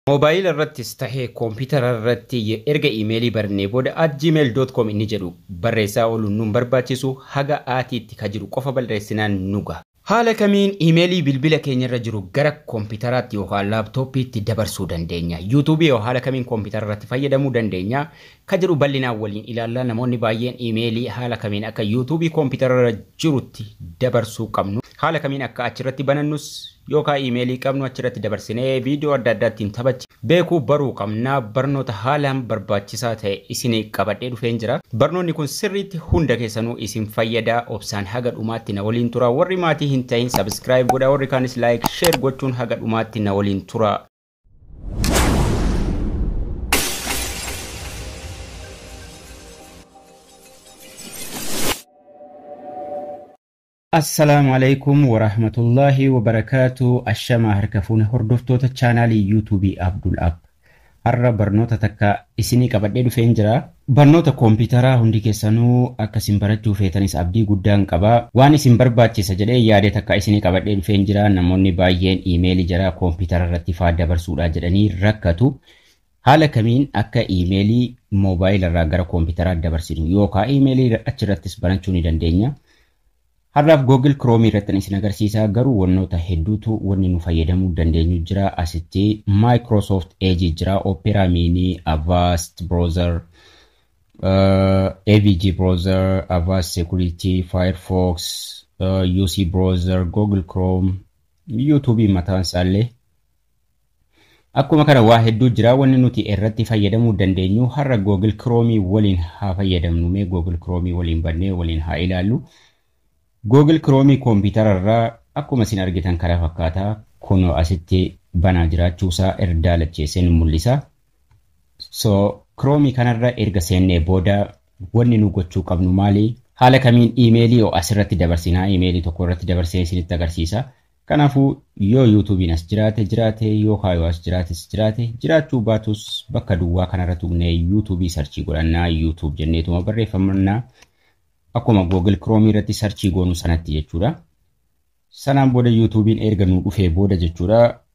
Moobaayila irrattis tahee koompitara irratti erga iimeelii barnee booda at gmail.com inni jedhu barreessaa ooluun nun barbaachisu haga aatiitti ka jiru qofa barreessinaan nuga. Haala kamiin iimeelii bilbila keenya irra jiru gara koompitaraatti yookaan laaptooppiitti dabarsuu dandeenya. Yuutuubii yoo haala kamiin koompitara irratti fayyadamuu dandeenya. Ka jedhu bal'inaan waliin ilaallaa namoonni baay'een iimeelii haala kamiin akka yuutuubii koompitara irra jirutti dabarsuu qabnu. Haala kamiin akka achirratti banannus yookaan iimeelii qabnu achirratti dabarsinee viidiyoo adda addaattiin taphachi beekuu baruu qabnaa barnoota haalaan barbaachisaa ta'e isin qabadhee dhufeen jira. Barnoonni kun sirriitti hunda keessanuu isin fayyadaa obsaan haga dhumaatti na waliin tura warri maatii hin ta'in sabiskiraayib godhaa warri kaanis laayik sheer gochuun haga dhumaatti na waliin tura. Assalaamu alaikum warahmatullaahi wabarakaatu ashamaa harka fuune hordoftoota chaanaalii yuutuubii Abdul App. Har'a barnoota takka isinii qabadhee dhufeen jira. Barnoota koompitaraa hundi keessanuu akka isin barachuu feetanis abdii guddaan qaba. Waan isin barbaachisa jedhee yaade takka isinii qabadhee dhufeen jira. Namoonni baay'een iimeelii jara koompitara irratti faa dabarsuudha jedhanii rakkatu. Haala kamiin akka iimeelii moobaayila irraa gara koompitaraa dabarsinu yookaan iimeelii achirrattis banachuu ni dandeenya. Har'aaf Google Chrome irratti isin agarsiisaa garuu wannoota hedduutu wanni nu fayyadamuu dandeenyu jira. Asitti Microsoft Edge jira, Opera Mini, Avast Browser, uh, AVG Browser, Avast Security, Firefox, uh, UC Browser, Google Chrome, YouTube mataan isaallee. Akkuma kana waa hedduu jira wanni nuti irratti fayyadamuu dandeenyu har'a Google Chrome waliin haa fayyadamnu mee Google Chrome waliin bannee waliin haa ilaallu. Google Chrome koompitara irraa akkuma isin argitan kana fakkaataa kun asitti banaa jiraachuusaa erga lacheessee nu mul'isa. So Chrome kanarra erga seennee booda wanni nu gochuu qabnu maali? Haala kamiin iimeelii yoo asirratti dabarsinaa iimeelii tokko irratti dabarsee isinitti agarsiisa. Kanaafuu yoo yuutuubiin as jiraate jiraate yoo kaayoo as jiraates jiraate jiraachuu baatus bakka duwwaa kanarra tuqnee yuutuubii sarchii godhannaa yuutuub jenneetuma barreeffamannaa. akkuma Google Chrome irratti sarchii goonu sanatti jechuudha. Sanaan booda YouTube'n erga nu dhufee booda jechuudha.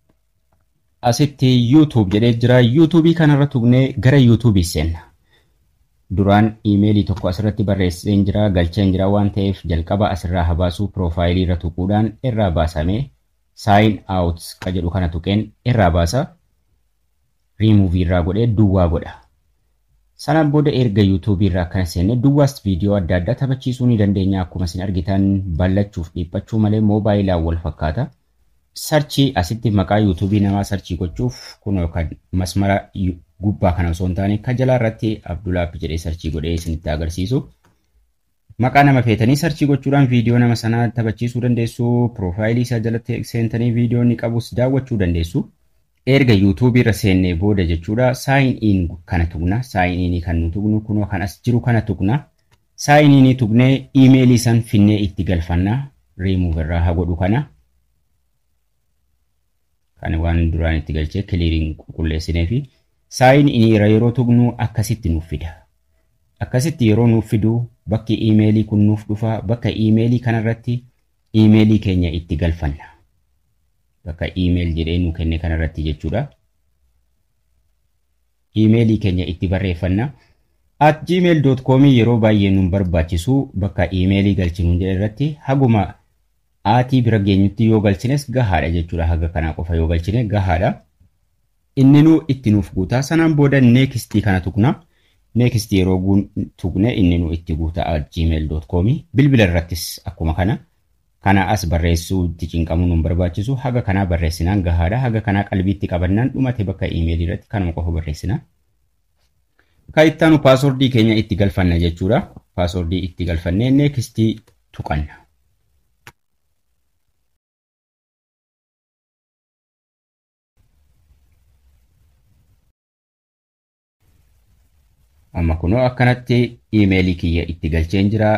Asitti YouTube jedhee jira. YouTube kanarra tuqnee gara YouTube seenna. Duraan iimeelii tokko asirratti barreesseen jira, galcheen jira waan ta'eef jalqaba asirraa habaasuu piroofaayilii irra tuquudhaan irraa baasamee sign out ka jedhu kana tuqeen irraa baasa. Remove irraa godhee duwwaa godha. Sanaan booda erga YouTube irraa akkana seenne duwwaas viidiyoo adda addaa taphachiisuu ni dandeenya. Akkuma isin argitan ballachuuf dhiphachuu malee moobaayilaan wal fakkaata. Sarchii asitti maqaa YouTube namaa sarchii gochuuf kun yookaan masmara gubbaa kana osoo hin taane ka jalaa irratti Abdulaap jedhee sarchii godhee isinitti agarsiisu. Maqaa nama feetanii sarchii gochuudhaan viidiyoo nama sanaa taphachiisuu dandeessu. Piroofaayilii isaa jalatti seentanii viidiyoo inni qabus daawwachuu dandeessu. erga yuutuubii irra seennee booda jechuudha saayin in kana tuqna saayin inii kan nu tuqnu kunoo kan as jiru kana tuqna saayin inii tuqnee iimeelii san finnee itti galfanna riimuuf irraa haa godhu kana kan waan duraan itti galchee kiliiriin qulqulleessinee fi saayin inii irra yeroo tuqnu akkasitti nuuf fida akkasitti yeroo nuuf fidu bakki iimeelii kun nuuf dhufa bakka iimeelii kanarratti iimeelii keenya itti galfanna. bakka iimeeli jedhee nu kenne kanarratti jechuudha. Iimeelii keenya itti barreeffanna. At gmail.com yeroo baay'ee nu barbaachisu bakka iimeelii galchinu jedhe irratti haguma aatii bira geenyutti yoo galchines gahaadha jechuudha. Haga kanaa qofa yoo galchine gahaadha. Inni nu itti nuuf guutaa sanaan booda neekistii kana tuqna. Neekistii yeroo tuqne inni nu itti guutaa at gmail.com bilbila irrattis akkuma kana. kana as barreessuu itti cinqamuu nu barbaachisu haga kanaa barreessinaan gahaadha haga kanaa qalbiitti qabannaan dhumate bakka iimeelii irratti kanuma qofa barreessina. Kan ittaanu paaswordii keenya itti galfanna jechuudha. Paaswordii itti galfannee neekistii tuqanna. Amma kunoo akkanatti iimeelii kiyya itti galcheen jira.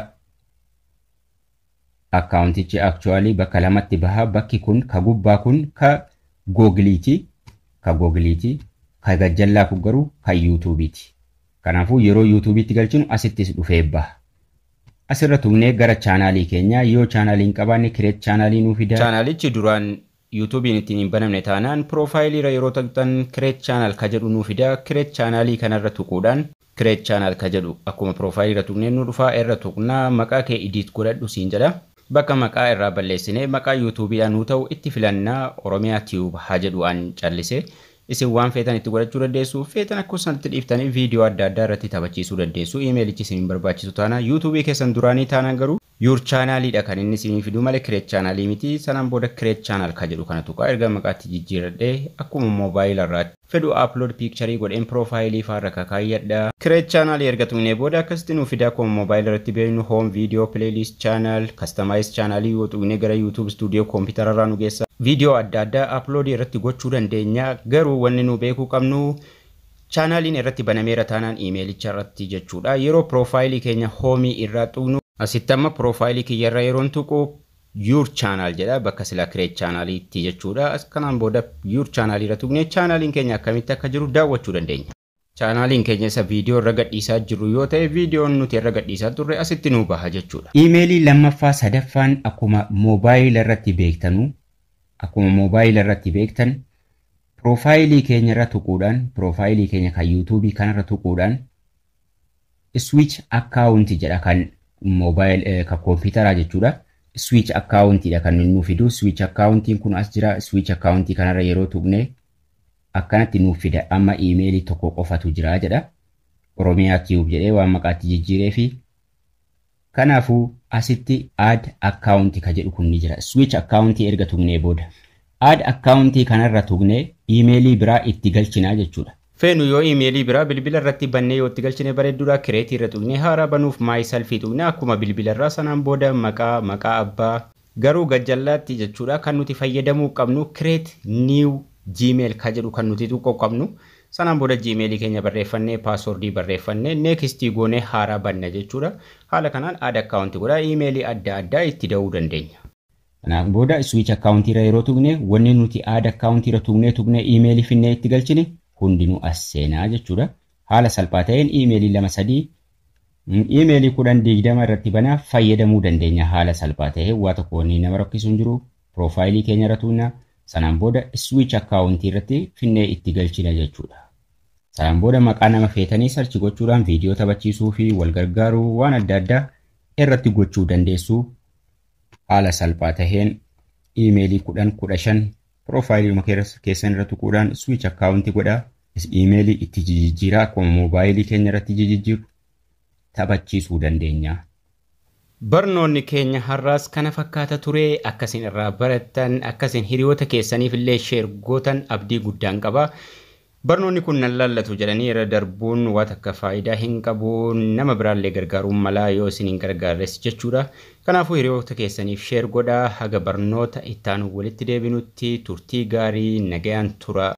akkaawuntichi akchuwaalii bakka lamatti baha bakki kun ka gubbaa kun ka googiliiti ka googiliiti ka gajjallaa kun garuu ka yuutuubiiti kanaafuu yeroo yuutuubiitti galchinu asittis dhufee baha asirra tuqnee gara chaanaalii keenyaa yoo chaanaalii hin qabaanne kireet chaanaalii nuu fida. Chaanaalichi duraan yuutuubiin ittiin hin banamne taanaan piroofaayiliirra yeroo tuqxan kireet chaanal ka jedhu nuu fida kireet chaanaalii kanarra tuquudhaan kireet chaanal ka jedhu akkuma piroofaayiliirra tuqnee nu dhufaa irra tuqnaa maqaa kee idiit godhadhu siin jedha. Bakka maqaa irraa balleessinee maqaa yuutuubiidhaan nuu ta'u itti filannaa Oromiyaa Tiyuub haa jedhu an callise. Isin waan feetan itti godhachuu dandeessu feetan akkuma sanatti dhiiftanii viidiyoo adda addaa irratti taphachiisuu dandeessu. Imeelichi isin barbaachisu taana yuutuubii keessan duraanii taanaan garuu yuur chaanaaliidha kan inni isinii fidu malee kireet chaanaalii miti sanaan booda kireet chaanaal ka jedhu kana tuqaa erga maqaatti jijjiiradhee akkuma moobaayila irraa fedhu upload piikcharii godheen piroofaayilii faarra kakaayyadha. Kireet chaanaalii erga tuqnee booda akkasitti nuu fida akkuma moobaayila irratti beeknu hoom viidiyoo pileelist chaanaal kastamaayis chaanaalii yoo tuqnee gara yuutuub istuudiyoo koompitara irraa nu geessa. Viidiyoo adda addaa uploadii irratti gochuu dandeenya garuu wanni nu beekuu qabnu chaanaaliin irratti banameera taanaan iimeelicha irratti jechuudha. Yeroo piroofaayilii keenya hoomii irraa tuqnu asitti amma piroofaayilii kiyyarra yeroon tuqu yuur chaanaal jedha bakka sila kireet chaanaaliitti jechuudha. Kanaan booda yuur chaanaalii irra tuqnee chaanaaliin keenya akkamitti akka jiru daawwachuu dandeenya. Chaanaaliin keenya isa viidiyoo irra gadhiisaa jiru yoo ta'e viidiyoon nuti irra gadhiisaa turre asitti nuu baha jechuudha. Iimeelii lammaffaa sadaffaan akkuma moobaayila irratti beektanu akkuma moobaayila irratti beektan piroofaayilii keenya irra tuquudhaan piroofaayilii keenya kan yuutuubii kanarra tuquudhaan switch akkaawunti jedha kan moobaayil kan koompitaraa jechuudha. Switch akkaawuntiidha kan nuuf fidu. Switch akkaawuntiin kun as jira. Switch akkaawuntii kanarra yeroo tuqne akkanatti nuuf fida. Amma iimeelii tokko qofatu jira jedha. Oromiyaa Tiyuub jedhee waan maqaatti jijjiiree fi kanaafuu asitti add akkaawuntii ka jedhu kun ni jira. Switch akkaawuntii erga tuqnee booda. Add akkaawuntii kanarra tuqnee iimeelii biraa itti galchinaa jechuudha. Feenu yoo iimeelii biraa bilbila irratti bannee yoo itti galchine bareedduudha kireetii irra tuqnee haaraa banuuf maayisalfii tuqnee akkuma bilbila irraa sanaan booda maqaa maqaa abbaa garuu gajjallaatti jechuudha kan nuti fayyadamuu qabnu kireet niiw jiimeel ka jedhu kan nuti tuquu qabnu sanaan booda jiimeelii keenya barreeffannee paaswordii barreeffannee neekistii goonee haaraa banna jechuudha haala kanaan aada akkaawuntii godhaa iimeelii adda addaa itti da'uu dandeenya. Kanaan booda switch akkaawuntiirra yeroo tuqne wanni nuti aada akkaawuntiirra tuqnee tuqnee iimeelii finnee itti galchine hundinuu as seenaa jechuudha. Haala salphaa ta'een iimeelii lama sadii iimeelii kudhan digdama irratti banaa fayyadamuu dandeenya haala salphaa ta'ee waa tokko wanni nama rakkisu hin jiru piroofaayilii keenya irra tuqna sanaan booda switch akkaawuntii irratti finnee itti galchina jechuudha. Sanaan booda maqaa nama feetanii sarchi gochuudhaan viidiyoo taphachiisuu fi wal gargaaruu waan adda addaa irratti gochuu dandeessu haala salphaa taheen iimeelii kudhan kudha shan piroofaayilii keessan irra tuquudhaan switch akkaawuntii godhaa iimeelii itti jijjiiraa akkuma moobaayilii keenya irratti jijjiiru taphachiisuu dandeenya. Barnoonni keenya har'aas kana fakkaata ture akkasiin irraa barattan akkasiin hiriyoota keessaniif illee sheer gootan abdii guddaan qaba. Barnoonni kun nan laallatu jedhanii irra darbuun waan akka faayidaa hin qabu nama biraallee gargaaruun malaa yoo isin hin gargaarres jechuudha. Kanaafuu hiriyoota keessaniif sheer godhaa haga barnoota ittaanu walitti deebinutti turtii gaarii nagayaan tura.